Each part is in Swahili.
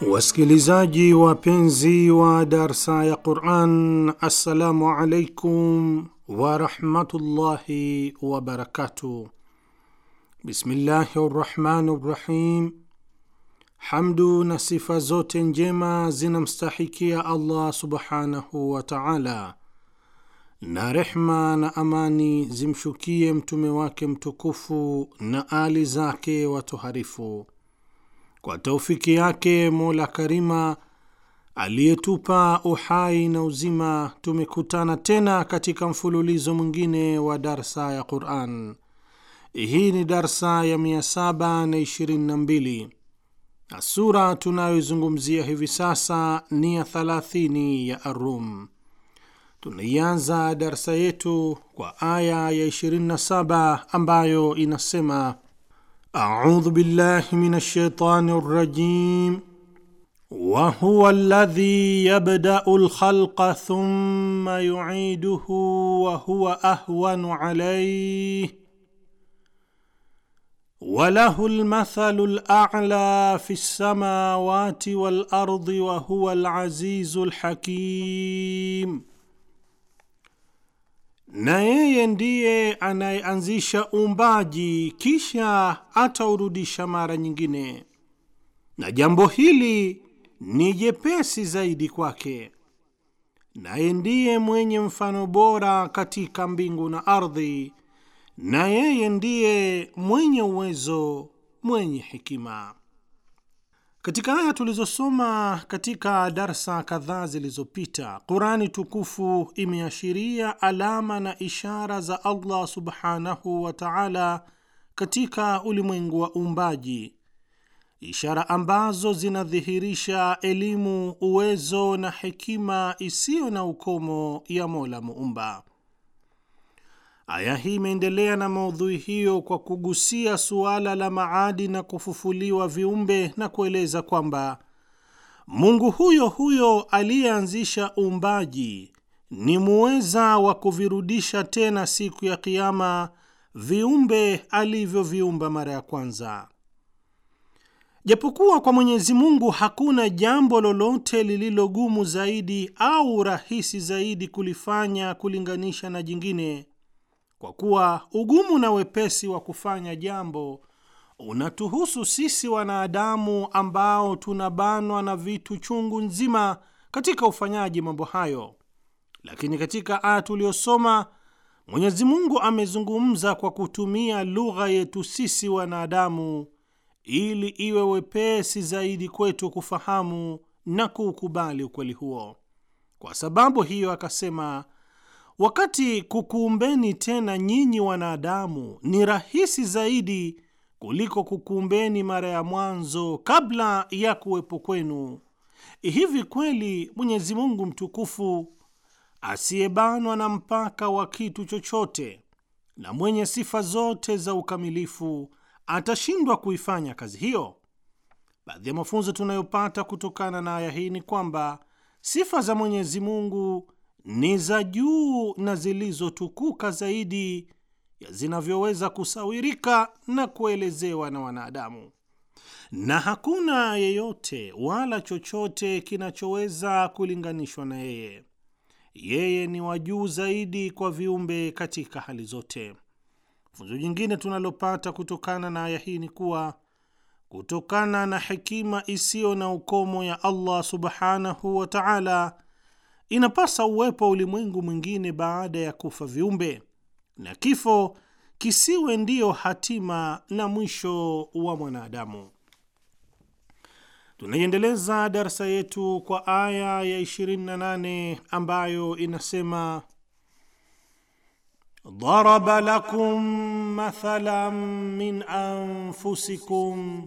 Wasikilizaji wapenzi wa darsa ya Quran, assalamu alaikum warahmatullahi wabarakatuh. Bismillahi rrahmani rrahim. Hamdu na sifa zote njema zinamstahikia Allah subhanahu wa taala, na rehma na amani zimshukie mtume wake mtukufu na ali zake watoharifu kwa taufiki yake Mola Karima aliyetupa uhai na uzima, tumekutana tena katika mfululizo mwingine wa darsa ya Quran. Hii ni darsa ya 722 na sura tunayoizungumzia hivi sasa ni ya 30 ya Arum. Tunaianza darsa yetu kwa aya ya 27 ambayo inasema A'udhu billahi minash shaitani rrajim wa huwa alladhi yabda'u al-khalqa thumma yu'iduhu wa huwa ahwanu alayhi wa lahu al-mathalu al-a'la fi as-samawati wal-ardi wa huwa al-'azizu al-hakim na yeye ndiye anayeanzisha uumbaji kisha ataurudisha mara nyingine, na jambo hili ni jepesi zaidi kwake. Naye ndiye mwenye mfano bora katika mbingu na ardhi, na yeye ndiye mwenye uwezo, mwenye hekima. Katika aya tulizosoma katika darsa kadhaa zilizopita, Qurani tukufu imeashiria alama na ishara za Allah subhanahu wa ta'ala katika ulimwengu wa uumbaji, ishara ambazo zinadhihirisha elimu, uwezo na hekima isiyo na ukomo ya Mola Muumba. Aya hii imeendelea na maudhui hiyo kwa kugusia suala la maadi na kufufuliwa viumbe na kueleza kwamba Mungu huyo huyo aliyeanzisha uumbaji ni muweza wa kuvirudisha tena siku ya Kiyama viumbe alivyoviumba mara ya kwanza. Japokuwa kwa Mwenyezi Mungu hakuna jambo lolote lililogumu zaidi au rahisi zaidi kulifanya kulinganisha na jingine kwa kuwa ugumu na wepesi wa kufanya jambo unatuhusu sisi wanadamu ambao tunabanwa na vitu chungu nzima katika ufanyaji mambo hayo. Lakini katika aya tuliyosoma, Mwenyezi Mungu amezungumza kwa kutumia lugha yetu sisi wanadamu ili iwe wepesi zaidi kwetu kufahamu na kuukubali ukweli huo. Kwa sababu hiyo akasema Wakati kukuumbeni tena nyinyi wanadamu ni rahisi zaidi kuliko kukuumbeni mara ya mwanzo kabla ya kuwepo kwenu. Hivi kweli Mwenyezi Mungu mtukufu asiyebanwa na mpaka wa kitu chochote na mwenye sifa zote za ukamilifu atashindwa kuifanya kazi hiyo? Baadhi ya mafunzo tunayopata kutokana na aya hii ni kwamba sifa za Mwenyezi Mungu ni za juu na zilizotukuka zaidi ya zinavyoweza kusawirika na kuelezewa na wanadamu, na hakuna yeyote wala chochote kinachoweza kulinganishwa na yeye. Yeye ni wa juu zaidi kwa viumbe katika hali zote. Funzo jingine tunalopata kutokana na aya hii ni kuwa kutokana na hekima isiyo na ukomo ya Allah subhanahu wa ta'ala inapasa uwepo wa ulimwengu mwingine baada ya kufa viumbe, na kifo kisiwe ndiyo hatima na mwisho wa mwanadamu. Tunaiendeleza darsa yetu kwa aya ya 28 ambayo inasema daraba lakum mathalan min anfusikum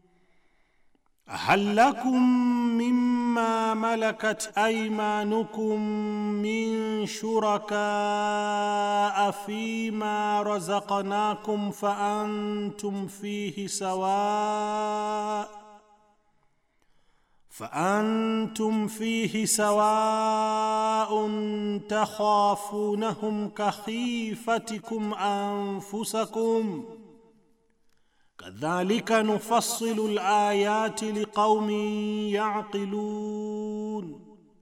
hal lakum mimma malakat aymanukum min shurakaa fima razaqnakum fa antum fihi sawa فأنتم فيه سواء تخافونهم كخيفتكم أنفسكم kadhalika nufassilu layati liqaumin yaqilun,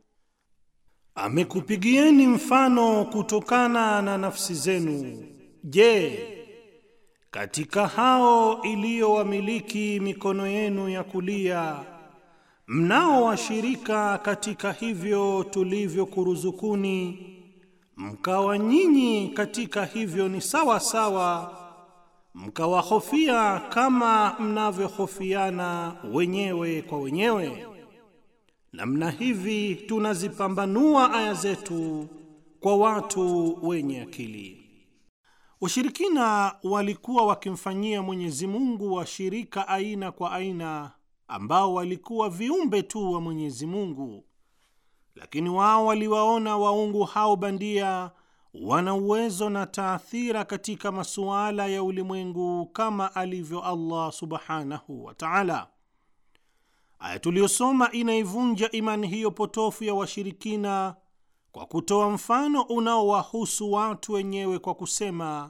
amekupigieni mfano kutokana na nafsi zenu. Je, katika hao iliyowamiliki mikono yenu ya kulia mnao washirika katika hivyo tulivyokuruzukuni, mkawa nyinyi katika hivyo ni sawa sawa, mkawahofia kama mnavyohofiana wenyewe kwa wenyewe. Namna hivi tunazipambanua aya zetu kwa watu wenye akili. Washirikina walikuwa wakimfanyia Mwenyezi Mungu washirika aina kwa aina ambao walikuwa viumbe tu wa Mwenyezi Mungu, lakini wao waliwaona waungu hao bandia wana uwezo na taathira katika masuala ya ulimwengu kama alivyo Allah subhanahu wa ta'ala. Aya tuliyosoma inaivunja imani hiyo potofu ya washirikina kwa kutoa mfano unaowahusu watu wenyewe kwa kusema,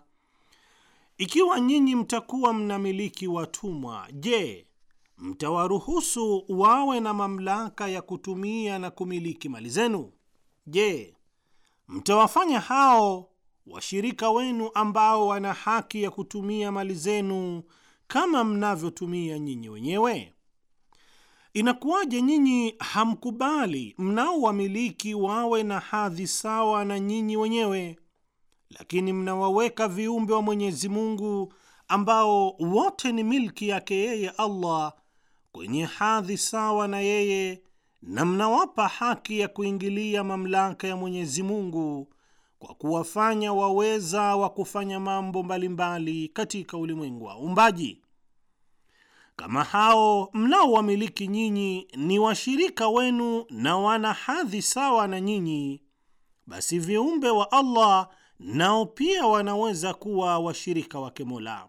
ikiwa nyinyi mtakuwa mnamiliki watumwa, je, mtawaruhusu wawe na mamlaka ya kutumia na kumiliki mali zenu? Je, mtawafanya hao washirika wenu ambao wana haki ya kutumia mali zenu kama mnavyotumia nyinyi wenyewe? Inakuwaje nyinyi hamkubali mnaowamiliki wawe na hadhi sawa na nyinyi wenyewe, lakini mnawaweka viumbe wa Mwenyezi Mungu ambao wote ni milki yake yeye Allah kwenye hadhi sawa na yeye, na mnawapa haki ya kuingilia mamlaka ya Mwenyezi Mungu kwa kuwafanya waweza wa kufanya mambo mbalimbali katika ulimwengu wa uumbaji. Kama hao mnaowamiliki nyinyi ni washirika wenu na wana hadhi sawa na nyinyi, basi viumbe wa Allah nao pia wanaweza kuwa washirika wake Mola.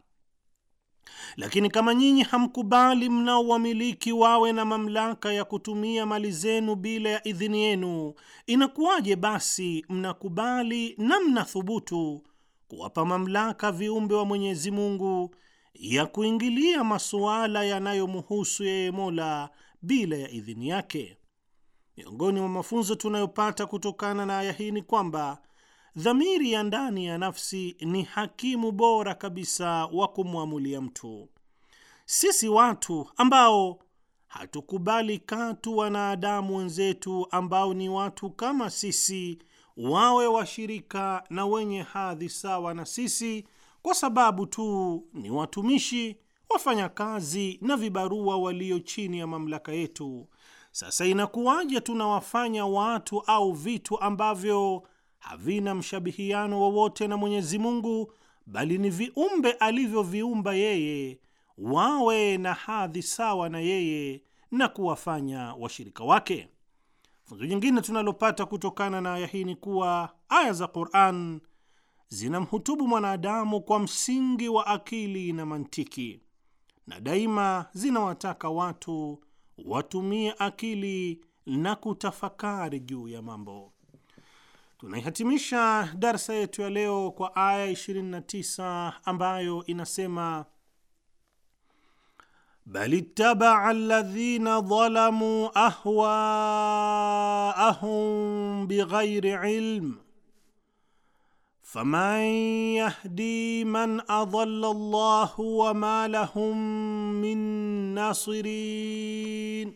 Lakini kama nyinyi hamkubali mnaowamiliki wawe na mamlaka ya kutumia mali zenu bila ya idhini yenu, inakuwaje basi mnakubali na mnathubutu kuwapa mamlaka viumbe wa Mwenyezi Mungu ya kuingilia masuala yanayomhusu yeye Mola bila ya idhini yake? Miongoni mwa mafunzo tunayopata kutokana na aya hii ni kwamba dhamiri ya ndani ya nafsi ni hakimu bora kabisa wa kumwamulia mtu. Sisi watu ambao hatukubali katu wanadamu wenzetu ambao ni watu kama sisi wawe washirika na wenye hadhi sawa na sisi, kwa sababu tu ni watumishi, wafanyakazi na vibarua walio chini ya mamlaka yetu. Sasa inakuwaje tunawafanya watu au vitu ambavyo havina mshabihiano wowote na Mwenyezi Mungu, bali ni viumbe alivyoviumba yeye, wawe na hadhi sawa na yeye na kuwafanya washirika wake? Funzo jingine tunalopata kutokana na aya hii ni kuwa aya za Qur'an zinamhutubu mwanadamu kwa msingi wa akili na mantiki, na daima zinawataka watu watumie akili na kutafakari juu ya mambo. Tunaihatimisha darsa yetu ya leo kwa aya 29 ambayo inasema bal ittabaa alladhina dhalamuu ahwaahum bighairi ilm faman yahdi man adalla Allahu wama lahum min nasirin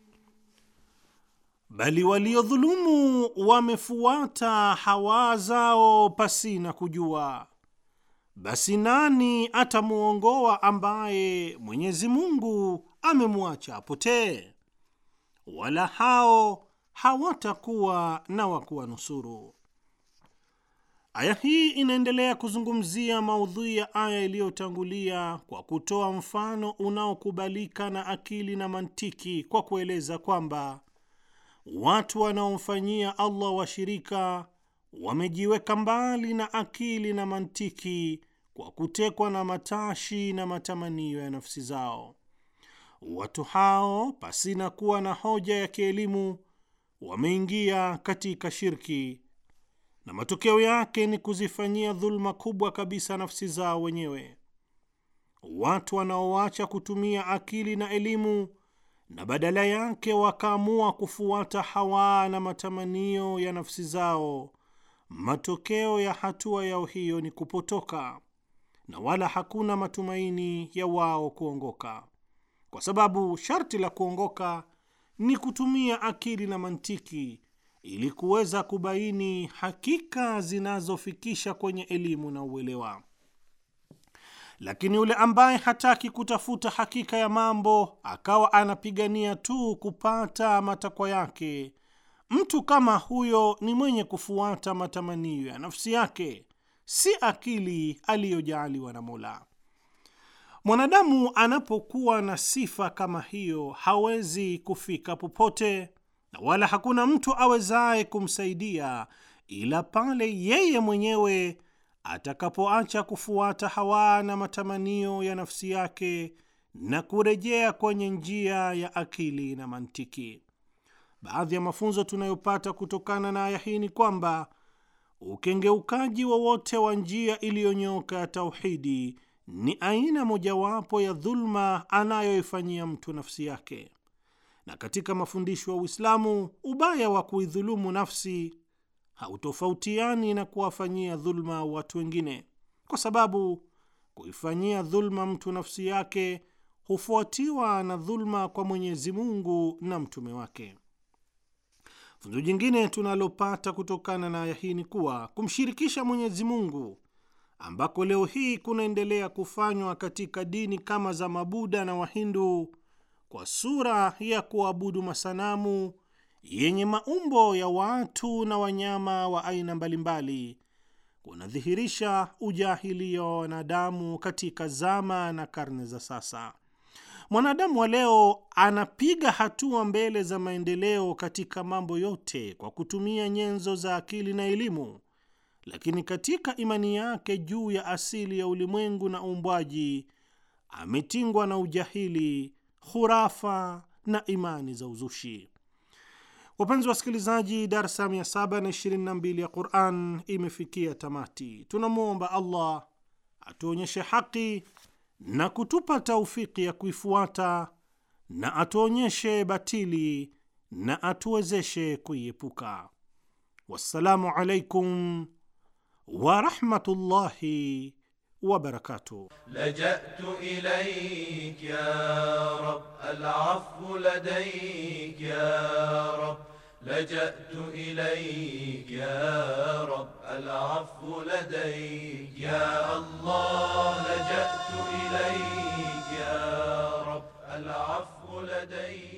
Bali waliodhulumu wamefuata hawa zao pasina kujua, basi nani atamwongoa ambaye Mwenyezi Mungu amemwacha apotee? Wala hao hawatakuwa na wa kuwanusuru. Aya hii inaendelea kuzungumzia maudhui ya aya iliyotangulia kwa kutoa mfano unaokubalika na akili na mantiki kwa kueleza kwamba watu wanaomfanyia Allah washirika wamejiweka mbali na akili na mantiki kwa kutekwa na matashi na matamanio ya nafsi zao. Watu hao pasina kuwa na hoja ya kielimu wameingia katika shirki, na matokeo yake ni kuzifanyia dhuluma kubwa kabisa nafsi zao wenyewe. watu wanaoacha kutumia akili na elimu na badala yake wakaamua kufuata hawa na matamanio ya nafsi zao, matokeo ya hatua yao hiyo ni kupotoka na wala hakuna matumaini ya wao kuongoka, kwa sababu sharti la kuongoka ni kutumia akili na mantiki ili kuweza kubaini hakika zinazofikisha kwenye elimu na uelewa. Lakini yule ambaye hataki kutafuta hakika ya mambo akawa anapigania tu kupata matakwa yake, mtu kama huyo ni mwenye kufuata matamanio ya nafsi yake, si akili aliyojaaliwa na Mola. Mwanadamu anapokuwa na sifa kama hiyo hawezi kufika popote, na wala hakuna mtu awezaye kumsaidia ila pale yeye mwenyewe atakapoacha kufuata hawa na matamanio ya nafsi yake na kurejea kwenye njia ya akili na mantiki. Baadhi ya mafunzo tunayopata kutokana na aya hii ni kwamba ukengeukaji wowote wa, wa njia iliyonyooka ya tauhidi ni aina mojawapo ya dhulma anayoifanyia mtu nafsi yake. Na katika mafundisho ya Uislamu, ubaya wa kuidhulumu nafsi hautofautiani na kuwafanyia dhulma watu wengine, kwa sababu kuifanyia dhulma mtu nafsi yake hufuatiwa na dhulma kwa Mwenyezi Mungu na mtume wake. Funzo jingine tunalopata kutokana na aya hii ni kuwa kumshirikisha Mwenyezi Mungu ambako leo hii kunaendelea kufanywa katika dini kama za Mabuda na Wahindu kwa sura ya kuabudu masanamu yenye maumbo ya watu na wanyama wa aina mbalimbali kunadhihirisha ujahilia wa wanadamu katika zama na karne za sasa. Mwanadamu wa leo anapiga hatua mbele za maendeleo katika mambo yote kwa kutumia nyenzo za akili na elimu, lakini katika imani yake juu ya asili ya ulimwengu na uumbwaji ametingwa na ujahili, khurafa na imani za uzushi. Wapenzi wasikilizaji, darsa 722 ya Quran imefikia tamati. Tunamwomba Allah atuonyeshe haki na kutupa taufiki ya kuifuata na atuonyeshe batili na atuwezeshe kuiepuka. Wassalamu alaikum warahmatullahi wabarakatuh. لجأت إليك يا رب العفو لديك يا رب لجأت إليك يا رب العفو لديك يا الله لجأت إليك يا رب العفو لديك